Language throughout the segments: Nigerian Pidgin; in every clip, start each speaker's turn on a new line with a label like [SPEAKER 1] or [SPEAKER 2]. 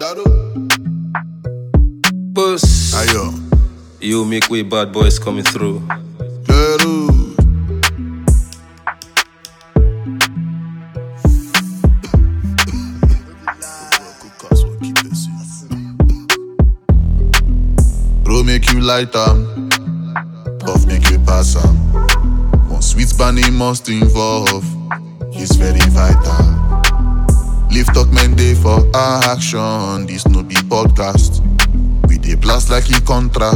[SPEAKER 1] Claro.
[SPEAKER 2] Puss.
[SPEAKER 1] Ayo.
[SPEAKER 2] You make way bad boys coming through.
[SPEAKER 1] Claro. Bro make you light am, puff make you pass am. One sweet bunny must involve, it's very vital. Lift up men day for action, this no be podcast. We dey blast like e contra.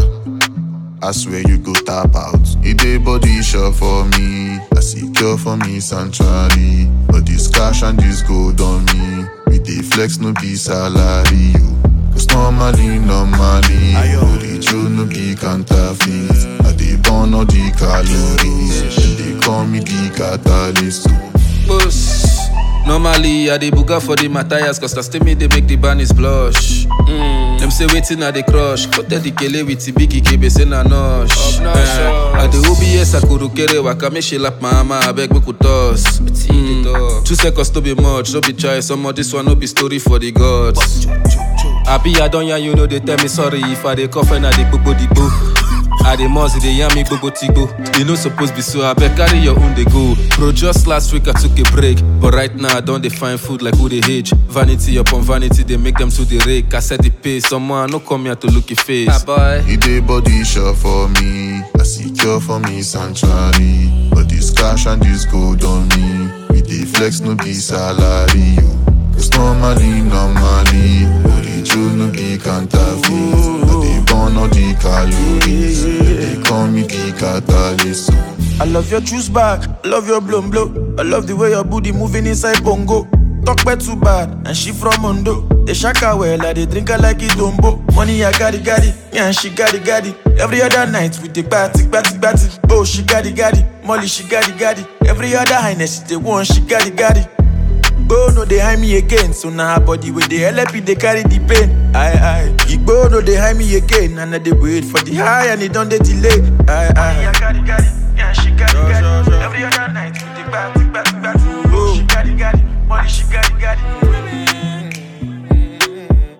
[SPEAKER 1] I swear you go tap out. It dey body sure for me. I secure for me sanctuary. But this cash and this gold on me. We dey flex no be salary. You. Cause normally, normally, Holy Joe no be counterfeit. I dey burn all the calories. Then they call me the catalyst.
[SPEAKER 2] Puss. Normally, I dey buga for the Matthias, cause na still me they make the bunnies blush. Mm. Them say waiting at the crush. Cut the kele with the biggie kebe say na nosh. Eh, I the OBS akurukere waka make she lap my mama, I beg me could toss. Mm. Two seconds to be much, no be try some of this one no be story for the gods. Abi I don't hear you know they tell me sorry if I dey cough and I dey gbogbo the boo. I dey must dey yarn me gbogbo tigbo. You no suppose be so abeg carry your own dey go. Bro just last week I took a break, but right now I don dey find food like who dey age. Vanity upon vanity dey make them to the rake. I set the pace, someone no come here to look your face. Ah boy.
[SPEAKER 1] It dey body sure for me. I secure for me sanctuary. But this cash and this gold on me. We dey flex no be salary. You. Cause normally, normally, Holy Joe no be counterfeit. I dey burn all the calories. Then They call me the catalyst.
[SPEAKER 3] I love your juice bag, I love your blown blow. I love the way your booty moving inside bongo. Talk bad too bad, and she from Mondo. They shaka well, I they drink her like it dombo. Money I got it, got it, yeah, and she got it, got it. Every other night we take batty, batty, batty. Oh, she got it, got it. Molly, she got it, got it. Every other highness, she the one, she got it, got it. Igbo no dey hide me again, so now her body with the LP they carry the pain. Aye aye. Igbo no dey hide me again, and I dey wait for the high and it don't dey delay. Aye aye.